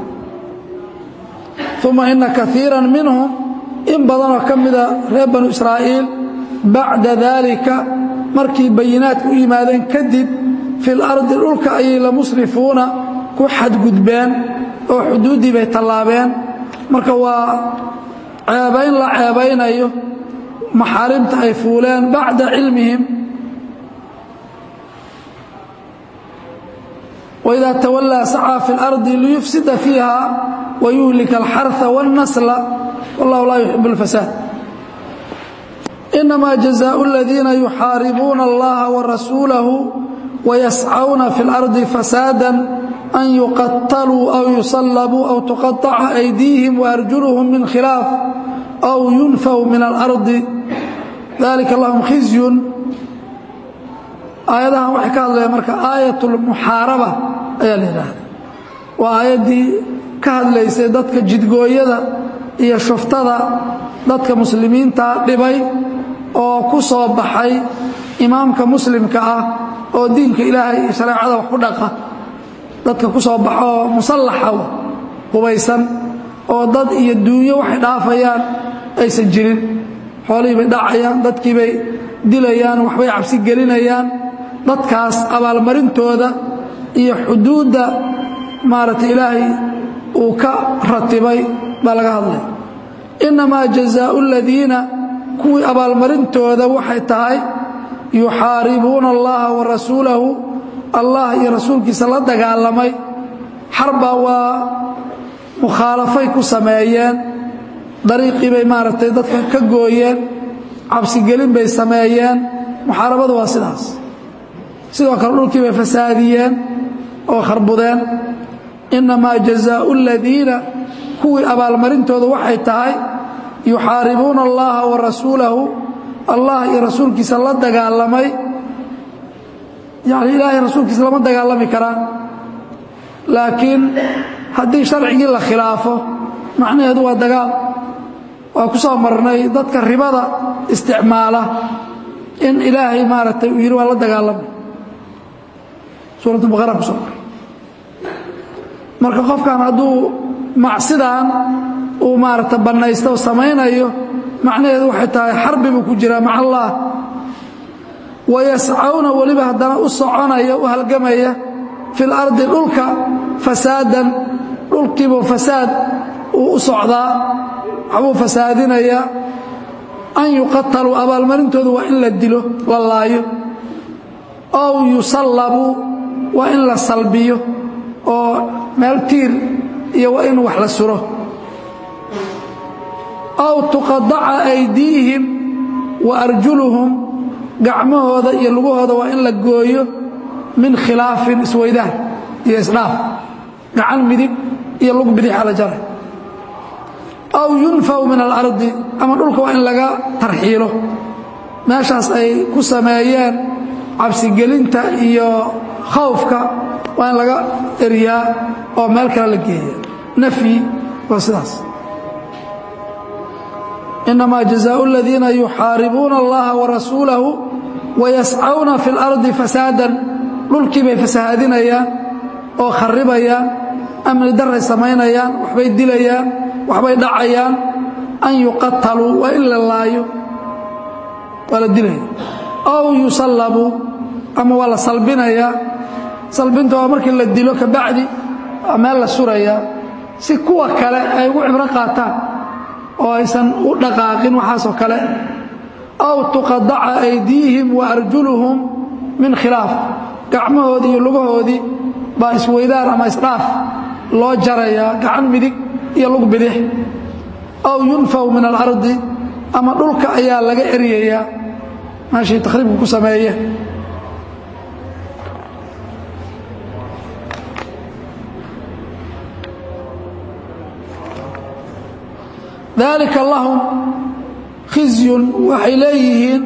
uma ina kaiira minhum in badanoo ka mida reer banu israa'iil bacda daalika markii bayinaadka u yimaadeen kadib fi اlardi dhulka ayay la musrifuuna ku xadgudbeen oo xuduuddii bay tallaabeen marka waa ceebayn la ceebaynayo maxaarimta ay fuuleen bacda cilmihim وإذا تولى سعى في الأرض ليفسد فيها ويهلك الحرث والنسل والله لا يحب الفساد إنما جزاء الذين يحاربون الله ورسوله ويسعون في الأرض فسادا أن يقتلوا أو يصلبوا أو تقطع أيديهم وأرجلهم من خلاف أو ينفوا من الأرض ذلك لهم خزي aayadahan waxay ka hadlayaan marka aayatulmuxaaraba ayaa la yidhaahda waa aayaddii ka hadlaysay dadka jidgooyada iyo shuftada dadka muslimiinta dhibay oo ku soo baxay imaamka muslimka ah oo diinka ilaahay iyo shareecada wax ku dhaqa dadka ku soo baxo oo musallaxa hubaysan oo dad iyo duunyo waxay dhaafayaan aysan jirin xoolihii bay dhacayaan dadkii bay dilayaan waxbay cabsi gelinayaan dadkaas abaalmarintooda iyo xuduudda maaragtay ilaahay uu ka ratibay baa laga hadlay innamaa jazaau aladiina kuwii abaalmarintooda waxay tahay yuxaaribuuna allaha wa rasuulahu allah iyo rasuulkiisa la dagaalamay xarbaa waa mukhaalafay ku sameeyeen dariiqii bay maaragtay dadka ka gooyeen cabsigelin bay sameeyeen muxaarabadu waa sidaas sidoo kale dhulkii bay fasaadiyeen oo kharbudeen innamaa jazaau aladiina kuwii abaalmarintooda waxay tahay yuxaaribuuna allaha wa rasuulahu allah iyo rasuulkiisa la dagaalamay yani ilaahay rasuulkiisa lama dagaalami karaan laakiin haddii sharcigii la khilaafo macnaheedu waa dagaal waa ku soo marnay dadka ribada isticmaala in ilaahay maaragtay uu yidhi waa la dagaalamay suuratu baqara ku soo marka qofkan hadduu macsidan uu maaragta bannaysto oo samaynayo macnaheedu waxay tahay xarbi buu ku jiraa maca allah wayascawna weliba haddana u soconaya u halgamaya fi lardi dhulka fasaadan dhulkiibuu fasaad uu u socdaa waxbuu fasaadinayaa an yuqataluu abaalmarintoodu waa in la dilo la laayo ow yusallabuu waa in la salbiyo oo meel tiir iyo waa in wax la suro ow tuqadaca aydiihim wa arjuluhum gacmahooda iyo lugahooda waa in la gooyo min khilaafin isweydaan iyo isdhaaf gacan midig iyo lug bidixa la jaray aw yunfaw min alardi ama dhulka waa in laga tarxiilo meeshaas ay ku sameeyeen cabsigelinta iyo khawfka waa in laga eryaa oo meel kale la geeya nafyi waa sidaas inamaa jazaau aladiina yuxaaribuuna allaha warasuulahu wayascawna fi اlardi fasaadan dhulkii bay fasahaadinayaan oo kharibayaan amni daray samaynayaan waxbay dilayaan waxbay dhacayaan an yuqataluu waa in la laayo waa la dilaya ow yusallabuu ama waa la salbinayaa salbinta waa markii la dilo kabacdi waa meel la surayaa si kuwa kale ay ugu cibro qaataan oo aysan u dhaqaaqin waxaasoo kale aw tuqadaca aydiihim wa arjuluhum min khilaaf gacmahoodii iyo lugahoodii baa isweydaan ama isdhaaf loo jarayaa gacan midig iyo lug bidix aw yunfaw min alardi ama dhulka ayaa laga eryayaa meeshii takhriibku ku sameeye dalika lahum khizyun waxay leeyihiin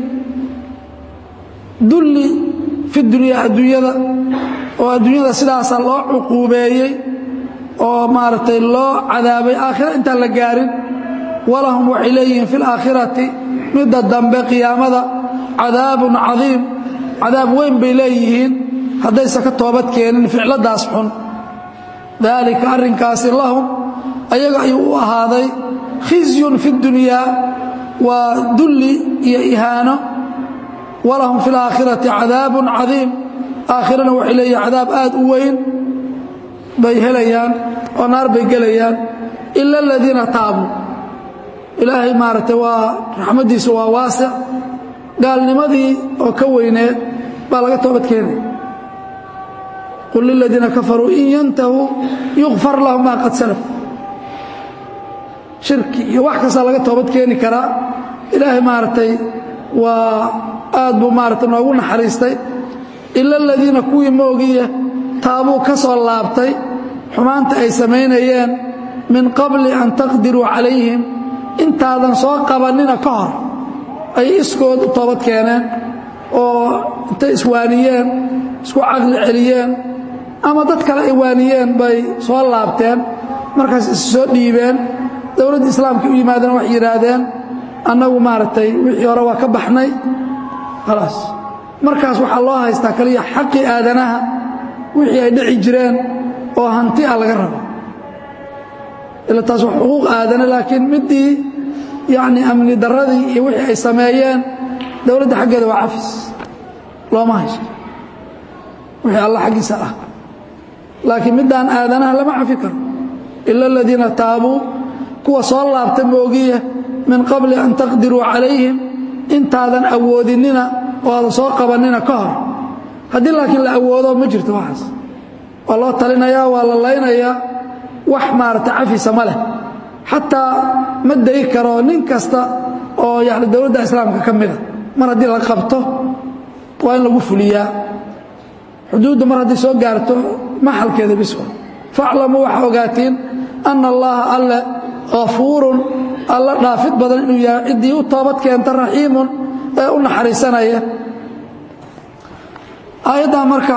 dulli fi dunyaa adduunyada oo adduunyada sidaasa loo cuquubeeyey oo maaragtay loo cadaabay aakhira intaan la gaarin walahum waxay leeyihiin fi laakhirati midda dambe qiyaamada cadaabun cadiim cadaab weyn bay leeyihiin haddaysan ka toobad keenin ficladaas xun daalika arrinkaasi lahum ayaga ayuu u ahaaday khizyun fi dunyaa waa dulli iyo ihaano walahum fi laakhirati cadaabun cadiim aakhirana waxay leeyihin cadaab aad u weyn bay helayaan oo naar bay gelayaan ila aladiina taabuu ilaahay maaragtay waa raxmaddiisu waa waasic gaalnimadii oo ka weyneed baa laga toobad keenaya qul liladiina kafaruu in yantahuu yukfar lahum maa qad salaf shirki iyo wax kastaa laga toobad keeni karaa ilaahay maaragtay waa aad buu maaragtay noogu naxariistay ila aladiina kuwii moogiya taabuu ka soo laabtay xumaanta ay samaynayeen min qabli an taqdiruu calayhim intaadan soo qabannina ka hor ay iskood u toobad keeneen oo intay iswaaniyeen isku caqli celiyeen ama dad kale ay waaniyeen bay soo laabteen markaas is soo dhiibeen dowladda islaamka u yimaadeen waxay yidhaahdeen annagu maaragtay wixii hore waa ka baxnay khalaas markaas waxaa loo haystaa kaliya xaqii aadanaha wixii ay dhici jireen oo hanti ah laga rabo ila taas wax xuquuq aadane laakiin middii yacni amni darradii iyo wixii ay sameeyeen dowladda xaggeeda waa cafis looma haysto wixii alla xaggiisa ah laakiin middaan aadanaha lama cafi karo ila aladiina taabuu kuwa soo laabta moogiya min qabli an taqdiruu calayhim intaadan awoodinina oo aadan soo qabannina ka hor haddii laakiin la awoodo ma jirto waxaas waa loo talinayaa waa la laynayaa wax maaragta cafisa ma leh xataa ma dayi karo nin kasta oo yani dowladda islaamka ka mida mar haddii la qabto waa in lagu fuliyaa xuduudda mar hadday soo gaarto maxalkeeda biswa faaclamuu waxaa ogaatiin ana allaha alle hafuurun alla dhaafid badan inuu yahay ciddii u toobad keenta raxiimun ee u naxariisanaya aayaddan marka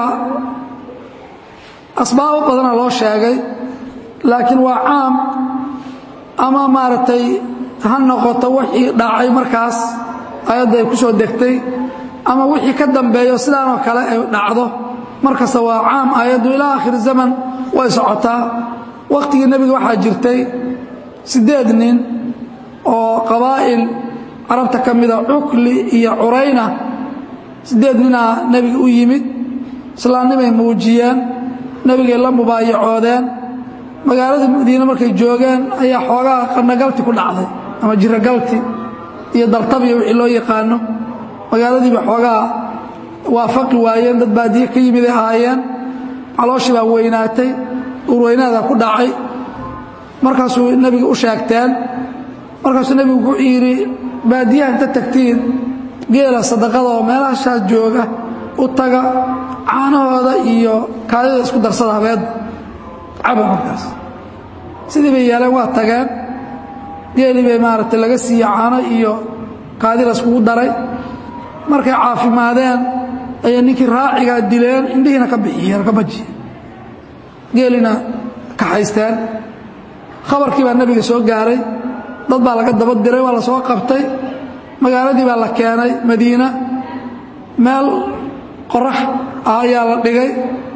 asbaabo badana loo sheegay laakiin waa caam ama maaragtay ha noqoto wixii dhacay markaas aayadda ay ku soo degtay ama wixii ka dambeeyo sidaanoo kale ay dhacdo markasta waa caam aayaddu ilaa aakhir zaman way socotaa wakhtigii nebiga waxaa jirtay siddeed nin oo qabaa'il carabta ka mida cukli iyo curayna siddeed ninaa nebiga u yimid islaamnimay muujiyeen nebigay la mubaayacoodeen magaaladii madiine markay joogeen ayaa xoogaa qanagalti ku dhacday ama jirogalti iyo daltabiya wixii loo yaqaano magaaladiiba xoogaa waafaqi waayeen dad baadiye ka yimid ay ahaayeen calooshii baa weynaatay urweynaada ku dhacay markaasuu nebiga u sheegteen markaasuu nebigu wuxuu yidhi baadiyaha inta tagtiin geela sadaqada oo meelahashaas jooga u taga caanahooda iyo kaadida isku darsada habeedda caba markaas sidii bay yeeleen waa tageen geelii bay maaragtay laga siiye caano iyo kaadi layskugu daray markay caafimaadeen ayay ninkii raacigaa dileen indhihiina ka bixiyeen ka bajiyeen geelina kaxaysteen khabarkii baa nebiga soo gaaray dad baa laga daba diray waa la soo qabtay magaaladii baa la keenay madiina meel qorax ah ayaa la dhigay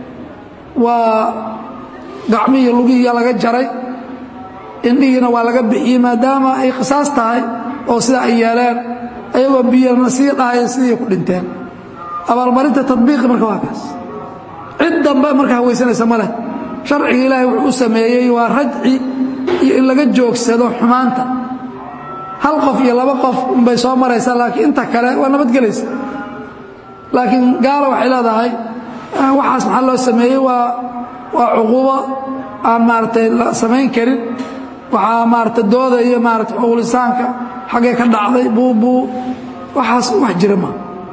waa gacmihii lugihiiya laga jaray indhihiina waa laga bixiyey maadaama ay qisaas tahay oo sidaa ay yeeleen ayagoo biyana sii dhahaya sidii ku dhinteen abaalmarinta tadbiiqi marka waa kaas cid dambe marka hawaysanaysa ma leh sharciga ilaahay wuxuu u sameeyey waa rajci iyo in laga joogsado xumaanta hal qof iyo laba qof unbay soo maraysaa laakiin inta kale waa nabadgelaysa laakiin gaala waxay leedahay waxaas maxaa loo sameeyey waa waa cuqubo aan maaragtay la samayn karin waxaa maarata dooda iyo maarata xuquulisaanka xaggee ka dhacday buubuu waxaas wax jira ma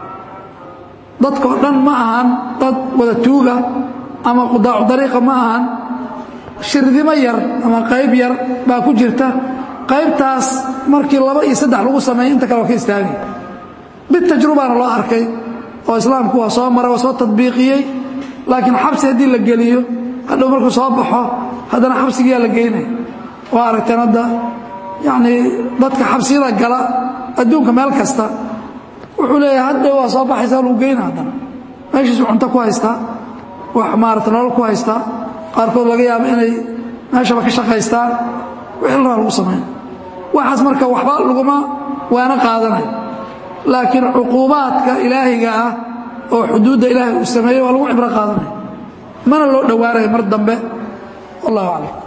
dadkao dhan ma ahan dad wada tuuga ama qudaacu dariiqa ma ahan shirdimo yar ama qayb yar baa ku jirta qaybtaas markii laba iyo saddex lagu sameeyey inta kale waa ka istaagay bitajrubaana loo arkay oo islaamku waa soo maray waa soo tadbiiqiyey laakiin xabsi haddii la geliyo hadhow markuu soo baxo haddana xabsigiyaa la geynaya waa aragteen hadda yacnii dadka xabsiyada gala adduunka meel kasta wuxuu leeyahay hadhow waa soo baxaysaa lagu geyna haddana meeshiisu cunto ku haystaa wax maarata nolol ku haystaa qaarkood laga yaabo inay meeshaba ka shaqaystaan wixii la raa lagu samayna waxaas marka waxba laguma waana qaadanayo laakiin cuquubaadka ilaahiga ah oo xuduudda ilaahay uu sameeyey waa lagu cibro qaadanaya mana loo dhowaanayo mar dambe wallahu aclam